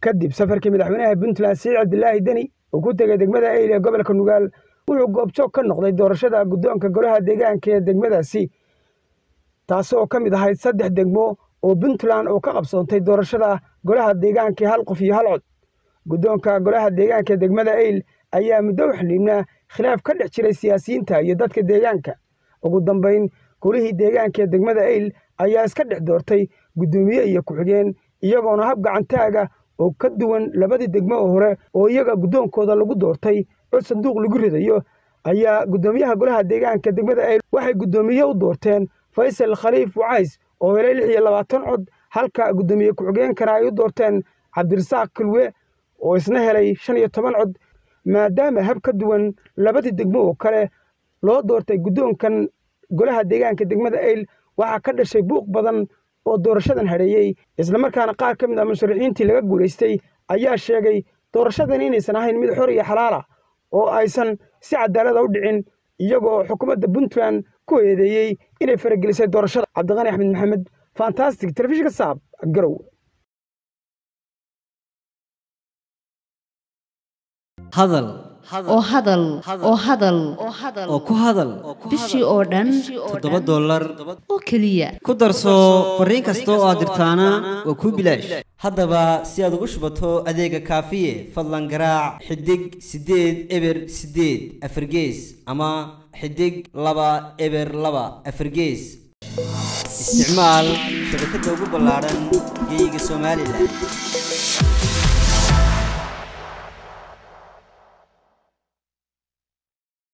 kadib safarkii madaxweynaha puntland siciid cabdilaahi deni uu ku tegay degmada eyl ee gobolka nugaal wuxuu goobjoog ka noqday doorashada guddoonka golaha deegaanka ee degmadaasi taasoo ka mid ahayd saddex degmo oo puntland oo ka qabsoontay doorashada golaha deegaanka hal qof iyo hal cod guddoonka golaha deegaanka degmada eyl ayaa muddo u xiliibnaa khilaaf ka dhex jiray siyaasiyiinta iyo dadka deegaanka ugu dambayn golihii deegaanka ee degmada eyl ayaa iska dhex doortay guddoomiye iyo ku-xigeen iyagoona hab gacantaaga oo ka duwan labadii degmo oo hore oo iyaga guddoonkooda lagu doortay cod sanduuq lagu ridayo ayaa guddoomiyaha golaha deegaanka degmada eyl waxay guddoomiye u doorteen faysal khaliif wacays oo helay lix iyo labaatan cod halka guddoomiye ku-xigeenkana ay u doorteen cabdirasaaq kilwe oo isna helay shan iyo toban cod maadaama hab ka duwan labadii degmo oo kale loo doortay guddoonkan golaha deegaanka degmada eyl waxaa ka dhashay buuq badan oo doorashadan hadheeyey islamarkaana qaar ka mid ah musharaxiintii laga guulaystay ayaa sheegay doorashadan inaysan ahayn mid xor iyo xalaala oo aysan si cadaalada u dhicin iyagoo xukuumadda puntland ku eedeeyey inay faragelisay doorashada cabdiqani axmed maxamed fantastic telefishinka saab garow hadal oo hadal oo hadal oo ku hadal bishii oo dhan toddoba dollar oo keliya ku darso fariin kasta oo aad dirtaana waa kuu bilaash haddaba si aad ugu shubato adeega kaafiye fadlan garaac xidig siddeed eber siddeed afargees ama xidig laba eber laba afargees isticmaal shabakadda ugu ballaadhan geeyiga somalilan